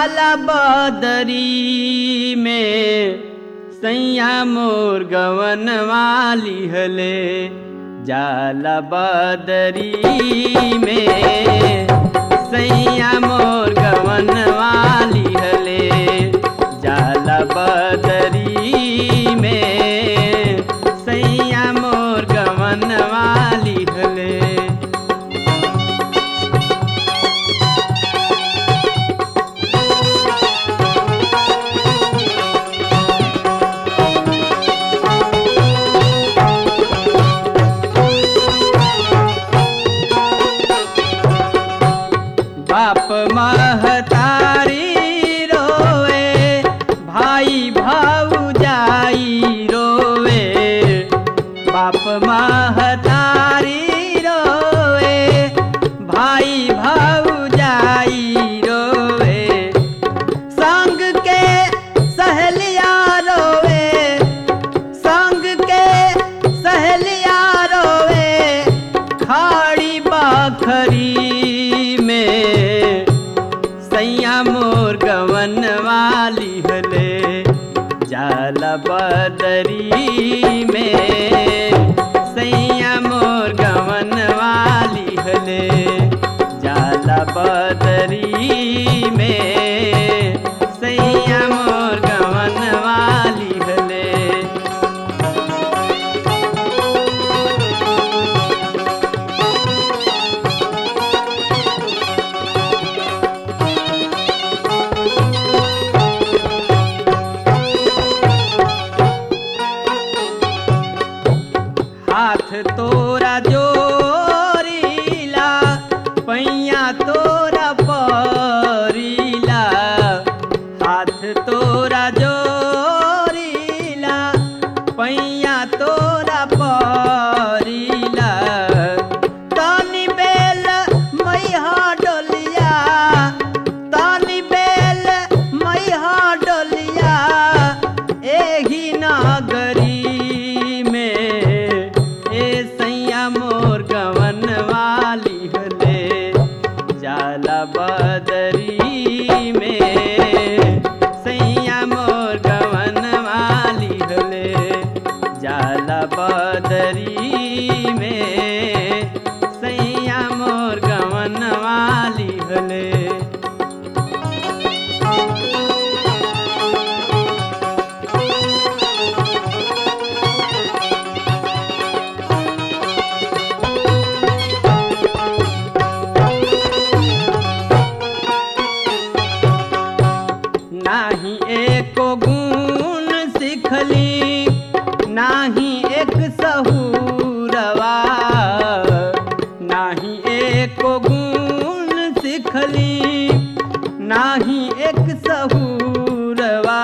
जाला बदरी में सैया मोर गवन वाली हले जाला बदरी में सैया मोर गवन वाली हले जाला बदरी में सैया मोर गवन वाली हले बाप महतारी रोवे भाई भाऊजाई रोवे बाप महतारी रोवे भाई भाऊजाई रोवे संग के सहेलिया रोवे संग के सहेलिया रोवे खाड़ी बाखरी में सैया मोर गवन वाली हले जाला बदरी में सैया मोर गवन वाली हले जाला बदरी में सैया मोर गवन वाली हले हाथ तोरा जोरीला पैया तोरा परीला हाथ तोरा जोरीला पैया तोरा परीला तनी बेल मैहा डोलिया तनी बेल मैहा डोलिया एही नगरी में ए सैया मोर गवन वाली हले जाला बदरी में सैया मोर गवन वाली हले जाला बदरी में सैया मोर गवन वाली हले नाही एको गुण सिखली नाही एक सहूरवा नाही एको गुण सिखली नाही एक सहूरवा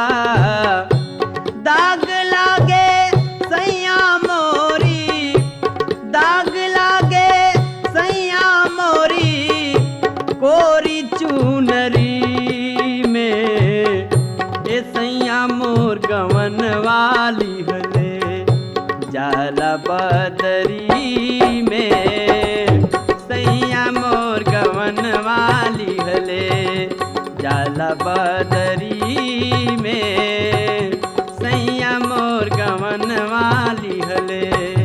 दाग लागे सैया मोरी दाग लागे सैया मोरी कोरी चुनरी में ए सैया मोर गवन वाली हले जाला बदरी में सैया मोर गवन वाली हले जाला बदरी में सैया मोर गवन वाली हले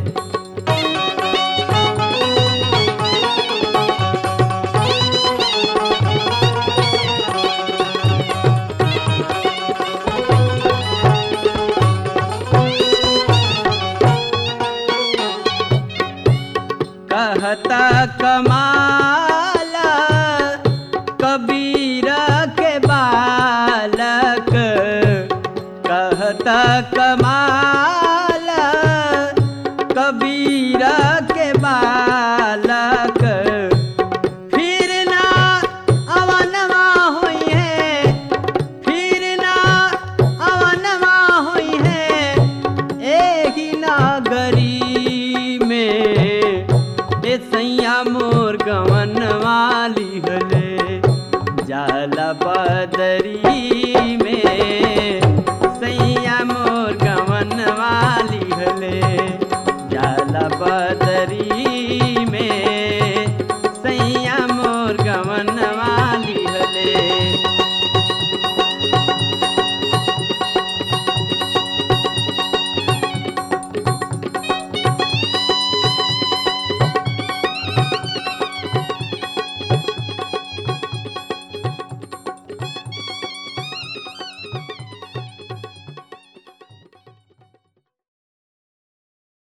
कहता कमाला कबीर के बालक कहता कमाला कबीर के बालक फिर ना अवनवा हुई है फिर ना अवनवा हुई है एही नागरी में ए सैया मोर गवन वाली हले जाला बदरी में सैया मोर गवन वाली हले जाला बदरी में